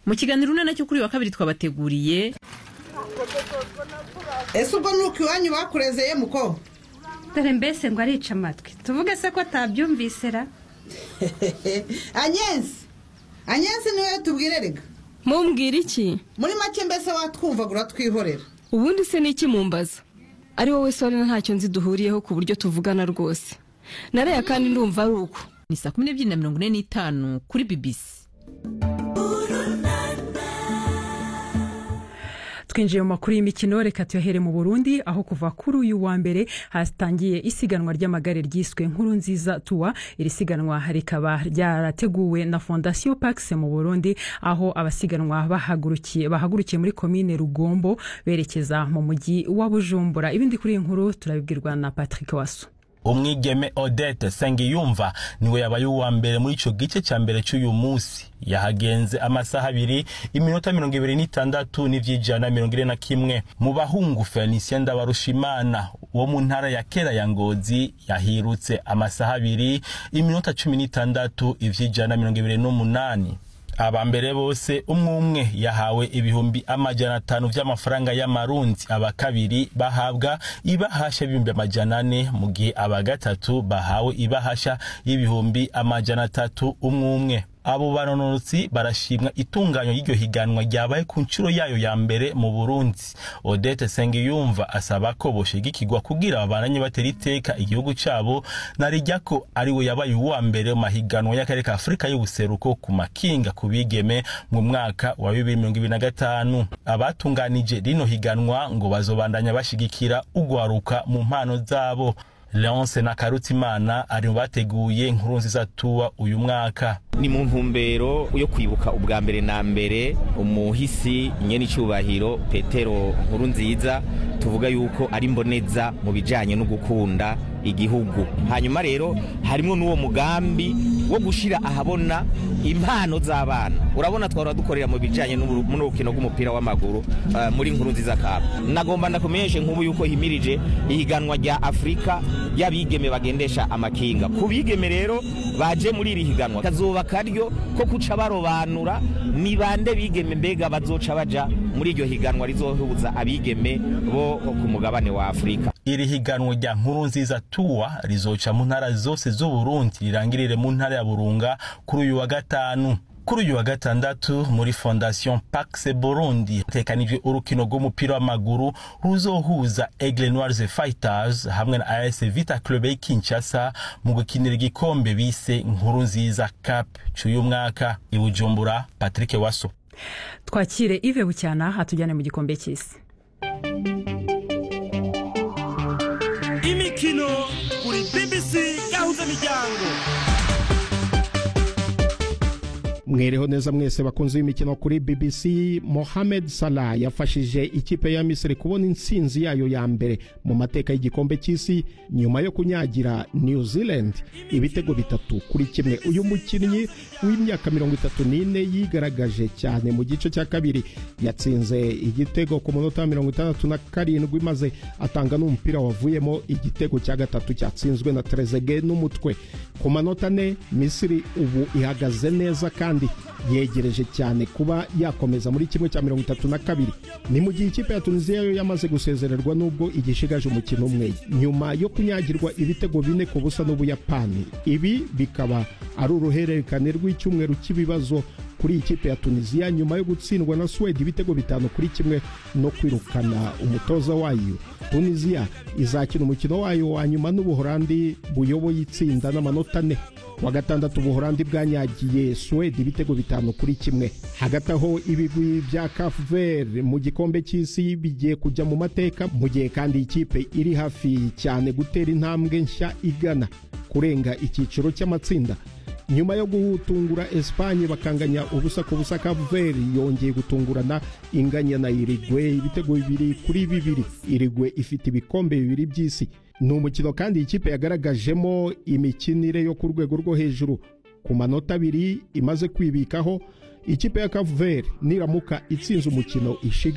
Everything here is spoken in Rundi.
mu kiganiro urunana cyo kuri wa kabiri twabateguriye ese ubwo nuko iwanyu bakurezeye muko dore mbese ngo arica amatwi tuvuge se ko atabyumvise ra anyensi anyensi niwe tubwire rega mumbwira iki muri make mbese watwumvaga uratwihorera ubundi se ni iki mumbaza ari wowe sore ntacyo nzi duhuriyeho ku buryo tuvugana rwose nareya kandi ndumva ari uko ni saa kumi n'ebyiri na mirongo ine n'itanu kuri bibisi twinjiye mu makuru y'imikino reka tuyahere mu burundi aho kuva kuri uyu wa mbere hatangiye isiganwa ry'amagare ryiswe nkuru nziza tuwa iri siganwa rikaba ryarateguwe na fondasiyo pakisi mu burundi aho abasiganwa bahagurukiye bahagurukiye muri komine rugombo berekeza mu mujyi wa bujumbura ibindi kuri iyi nkuru turabibwirwa na patrick waso umwigeme odette sengiyumva niwe yabaye uwa mbere muri ico gice ca mbere c'uyu musi yahagenze amasaha abiri iminota mirongo ibiri n'itandatu n'ivy'ijana mirongo ine na kimwe mu bahungu felicien ndabarushimana wo mu ntara ya kera ya ngozi yahirutse amasaha abiri iminota cumi n'itandatu ivy'ijana mirongo ibiri n'umunani aba mbere bose umwe umwe yahawe ibihumbi amajana atanu vy'amafaranga y'amarundi aba kabiri bahabwa ibahasha y'ibihumbi amajana ane mu gihe aba gatatu bahawe ibahasha y'ibihumbi amajana atatu umwe umwe abo banonotsi barashimwa itunganywa y'iryo higanwa ryabaye ku nshuro yayo ya mbere mu burundi odette sengiyumva asaba ko boshigikirwa kugira babananye batera iteka igihugu cabo narijya ko ari we yabaye uwa mbere mu mahiganwa y'akarere ka afurika y'ubuseruko ku makinga ku bigeme mu mwaka wa bibiri mirongo ibiri na gatanu abatunganije rino higanwa ngo bazobandanya bashigikira ugwaruka mu mpano zabo leonce na karutimana ari mu bateguye inkuru nziza tuwa uyu mwaka ni mu ntumbero yo kwibuka ubwa mbere na mbere umuhisi nyene icubahiro petero nkuru nziza tuvuga yuko ari mboneza mu bijanye no gukunda igihugu hanyuma rero harimo n'uwo mugambi wo gushira ahabona impano z'abana urabona twara dukorera mu bijanye n'urukino rw'umupira w'amaguru uh, muri nkuru nziza cup nagomba ndakumenyeshe nk'ubu yuko himirije ihiganwa rya afurika y'abigeme bagendesha amakinga ku bigeme rero baje muri iri higanwa kazoba karyo ko kuca barobanura ni bande bigeme mbega bazoca baja muri iryo higanwa rizohuza abigeme bo ku mugabane wa afurika iri higanwa rya nkuru nziza tuwa rizoca mu ntara zose z'uburundi rirangirire mu ntara ya burunga kuri uyu wa gatanu kuri uyu wa gatandatu muri fondation pax burundi hatekanijwe urukino rw'umupira w'amaguru ruzohuza aigle noirs fighters hamwe na as vita club y'i kinshasa mu gukinira igikombe bise nkuru nziza cup c'uyu mwaka i bujumbura patrick waso twakire ive bucyana hatujyane mu gikombe cy'isi imikino kuri bbc gahuza miryango mwereho neza mwese bakunze imikino kuri bbc mohamed salah yafashije ikipe ya misiri kubona intsinzi yayo ya mbere mu mateka y'igikombe cy'isi nyuma yo kunyagira new zealand ibitego bitatu kuri kimwe uyu mukinnyi w'imyaka mirongo itatu n'ine yigaragaje cyane mu gice cya kabiri yatsinze igitego ku munota wa mirongo itandatu na karindwi maze atanga n'umupira wavuyemo igitego cya gatatu cyatsinzwe na trezege n'umutwe ku manota ane misiri ubu ihagaze neza kandi yegereje cyane kuba yakomeza muri kimwe cya mirongo itatu na kabiri ni mu gihe ikipe ya tunisiya yo yamaze gusezererwa n'ubwo igishigaje umukino umwe nyuma yo kunyagirwa ibitego bine ku busa n'ubuyapani ibi bikaba ari uruhererekane rw'icyumweru cy'ibibazo kuri iyi kipe ya tunisiya nyuma yo gutsindwa na suwedi ibitego bitanu kuri kimwe no kwirukana umutoza wayo tunisiya izakina umukino wayo wa nyuma n'ubuhorandi buyoboye itsinda n'amanota ane wa gatandatu ubuhorandi bwanyagiye suwedi ibitego bitanu kuri kimwe hagati aho ibigwi bya kafuver mu gikombe cy'isi bigiye kujya mu mateka mu gihe kandi ikipe iri hafi cyane gutera intambwe nshya igana kurenga icyiciro cy'amatsinda nyuma yo gutungura esipanye bakanganya ubusa ku busa kaveri yongeye gutungurana inganya na irigwe ibitego bibiri kuri bibiri irigwe ifite ibikombe bibiri by'isi ni umukino kandi ikipe yagaragajemo imikinire yo ku rwego rwo hejuru ku manota abiri imaze kwibikaho ikipe ya kaveri niramuka itsinze umukino ishiga